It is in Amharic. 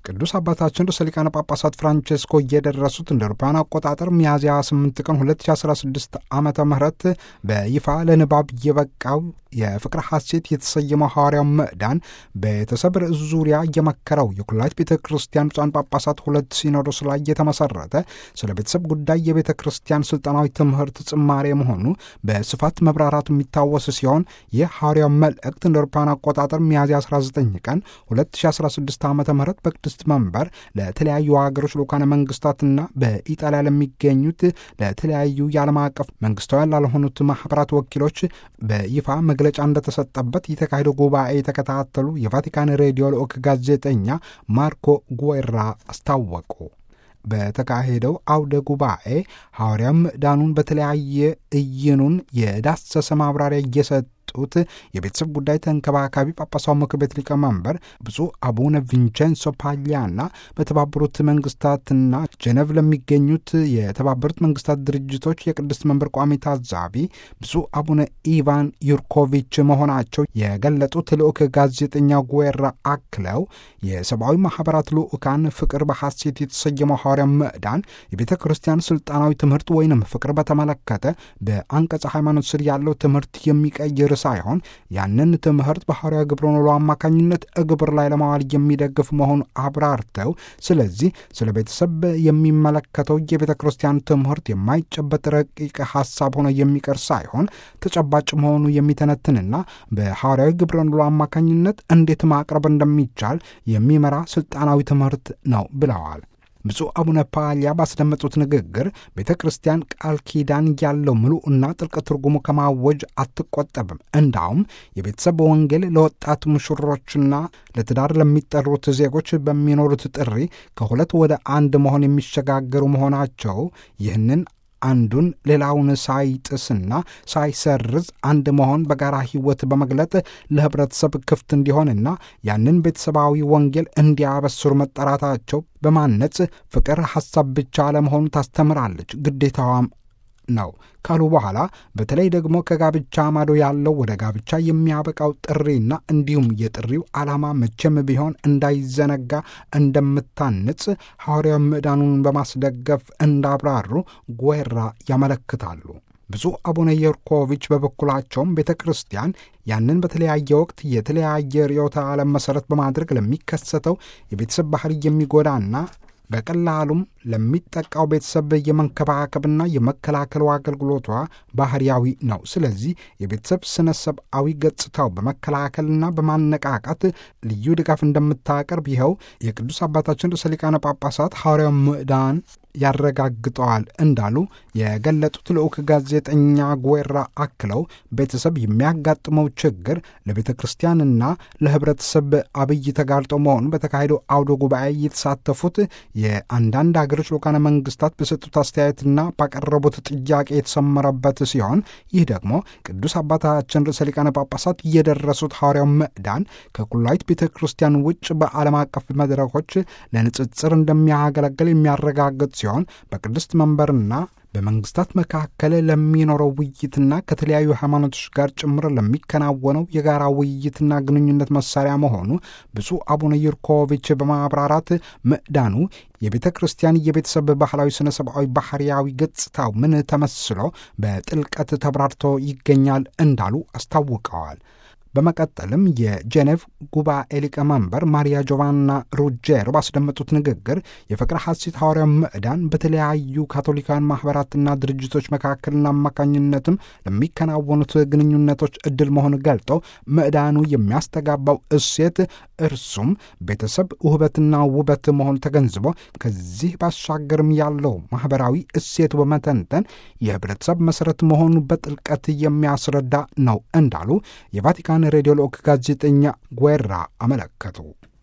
ቅዱስ አባታችን ርዕሰ ሊቃነ ጳጳሳት ፍራንቼስኮ እየደረሱት እንደ አውሮፓውያን አቆጣጠር ሚያዝያ 8 ቀን 2016 ዓመተ ምህረት በይፋ ለንባብ የበቃው የፍቅር ሐሴት የተሰየመው ሐዋርያው ምዕዳን ቤተሰብ ርዕስ ዙሪያ እየመከረው የኩላሊት ቤተ ክርስቲያን ብፁዓን ጳጳሳት ሁለት ሲኖዶስ ላይ የተመሰረተ ስለ ቤተሰብ ጉዳይ የቤተ ክርስቲያን ስልጠናዊ ትምህርት ጽማሬ መሆኑ በስፋት መብራራቱ የሚታወስ ሲሆን ይህ ሐዋርያው መልእክት እንደ አውሮፓውያን አቆጣጠር ሚያዝያ 19 ቀን 2016 ዓ ም በቅድስት መንበር ለተለያዩ ሀገሮች ልዑካነ መንግስታትና በኢጣሊያ ለሚገኙት ለተለያዩ የዓለም አቀፍ መንግስታውያን ላልሆኑት ማኅበራት ወኪሎች በይፋ መግለጫ እንደተሰጠበት የተካሄደው ጉባኤ የተከታተሉ የቫቲካን ሬዲዮ ልዑክ ጋዜጠኛ ማርኮ ጉዌራ አስታወቁ። በተካሄደው አውደ ጉባኤ ሐዋርያ ምዕዳኑን በተለያየ እይኑን የዳሰሰ ማብራሪያ እየሰጡት የቤተሰብ ጉዳይ ተንከባካቢ ጳጳሳው ምክር ቤት ሊቀመንበር ብፁዕ አቡነ ቪንቼንሶ ፓሊያና በተባበሩት መንግስታትና ጀነቭ ለሚገኙት የተባበሩት መንግስታት ድርጅቶች የቅድስት መንበር ቋሚ ታዛቢ ብፁዕ አቡነ ኢቫን ዩርኮቪች መሆናቸው የገለጡት ልዑክ ጋዜጠኛ ጉዌራ አክለው የሰብአዊ ማኅበራት ልዑካን ፍቅር በሐሴት የተሰየመው ሐዋርያ ምዕዳን የቤተ ክርስቲያን ስልጣናዊ ትምህርት ወይንም ፍቅር በተመለከተ በአንቀጸ ሃይማኖት ስር ያለው ትምህርት የሚቀይር ሳይሆን ያንን ትምህርት በሐዋርያ ግብረ ኖሎ አማካኝነት እግብር ላይ ለማዋል የሚደግፍ መሆኑ አብራርተው ስለዚህ ስለ ቤተሰብ የሚመለከተው የቤተ ክርስቲያን ትምህርት የማይጨበጥ ረቂቅ ሐሳብ ሆኖ የሚቀር ሳይሆን ተጨባጭ መሆኑ የሚተነትንና በሐዋርያዊ ግብረ ኖሎ አማካኝነት እንዴት ማቅረብ እንደሚቻል የሚመራ ስልጣናዊ ትምህርት ነው ብለዋል። ብፁዕ አቡነ ፓሊያ ባስደመጡት ንግግር ቤተ ክርስቲያን ቃል ኪዳን ያለው ምሉዕና ጥልቅ ትርጉሙ ከማወጅ አትቆጠብም። እንዳውም የቤተሰብ ወንጌል ለወጣት ሙሽሮችና ለትዳር ለሚጠሩት ዜጎች በሚኖሩት ጥሪ ከሁለት ወደ አንድ መሆን የሚሸጋገሩ መሆናቸው ይህንን አንዱን ሌላውን ሳይጥስና ሳይሰርዝ አንድ መሆን በጋራ ሕይወት በመግለጥ ለኅብረተሰብ ክፍት እንዲሆንና ያንን ቤተሰባዊ ወንጌል እንዲያበስሩ መጠራታቸው በማነጽ ፍቅር ሐሳብ ብቻ አለመሆኑ ታስተምራለች፣ ግዴታዋም ነው ካሉ በኋላ በተለይ ደግሞ ከጋብቻ ማዶ ያለው ወደ ጋብቻ የሚያበቃው ጥሪና እንዲሁም የጥሪው ዓላማ መቼም ቢሆን እንዳይዘነጋ እንደምታንጽ ሐዋርያው ምዕዳኑን በማስደገፍ እንዳብራሩ ጉዌራ ያመለክታሉ። ብፁዕ አቡነ የርኮቪች በበኩላቸውም ቤተ ክርስቲያን ያንን በተለያየ ወቅት የተለያየ ርዕዮተ ዓለም መሠረት በማድረግ ለሚከሰተው የቤተሰብ ባህሪ የሚጎዳና በቀላሉም ለሚጠቃው ቤተሰብ የመንከባከብና የመከላከሉ አገልግሎቷ ባህርያዊ ነው። ስለዚህ የቤተሰብ ስነ ሰብአዊ ገጽታው በመከላከልና በማነቃቃት ልዩ ድጋፍ እንደምታቀርብ ይኸው የቅዱስ አባታችን ርዕሰ ሊቃነ ጳጳሳት ሐዋርያው ምዕዳን ያረጋግጠዋል እንዳሉ የገለጡት ልዑክ ጋዜጠኛ ጉዌራ አክለው ቤተሰብ የሚያጋጥመው ችግር ለቤተ ክርስቲያንና ለሕብረተሰብ አብይ ተጋልጦ መሆኑ በተካሄደው አውደ ጉባኤ የተሳተፉት የአንዳንድ ሀገሮች ልዑካነ መንግስታት በሰጡት አስተያየትና ባቀረቡት ጥያቄ የተሰመረበት ሲሆን ይህ ደግሞ ቅዱስ አባታችን ርዕሰ ሊቃነ ጳጳሳት እየደረሱት ሐዋርያው ምዕዳን ከኩላዊት ቤተ ክርስቲያን ውጭ በዓለም አቀፍ መድረኮች ለንጽጽር እንደሚያገለግል የሚያረጋግጥ ሲሆን በቅድስት መንበርና በመንግስታት መካከል ለሚኖረው ውይይትና ከተለያዩ ሃይማኖቶች ጋር ጭምር ለሚከናወነው የጋራ ውይይትና ግንኙነት መሳሪያ መሆኑ ብፁዕ አቡነ ዩርኮቪች በማብራራት ምዕዳኑ የቤተ ክርስቲያን የቤተሰብ ባህላዊ ስነ ሰብአዊ ባህርያዊ ገጽታው ምን ተመስሎ በጥልቀት ተብራርቶ ይገኛል እንዳሉ አስታውቀዋል። በመቀጠልም የጄኔቭ ጉባኤ ሊቀመንበር ማሪያ ጆቫና ሩጄሮ ባስደመጡት ንግግር የፍቅር ሐሴት ሐዋርያው ምዕዳን በተለያዩ ካቶሊካውያን ማኅበራትና ድርጅቶች መካከልና አማካኝነትም ለሚከናወኑት ግንኙነቶች ዕድል መሆን ገልጠው ምዕዳኑ የሚያስተጋባው እሴት እርሱም ቤተሰብ ውህበትና ውበት መሆኑ ተገንዝቦ ከዚህ ባሻገርም ያለው ማኅበራዊ እሴቱ በመተንተን የኅብረተሰብ መሠረት መሆኑ በጥልቀት የሚያስረዳ ነው እንዳሉ የቫቲካን ሬዲዮ ልዑክ ጋዜጠኛ ጉዌራ አመለከቱ።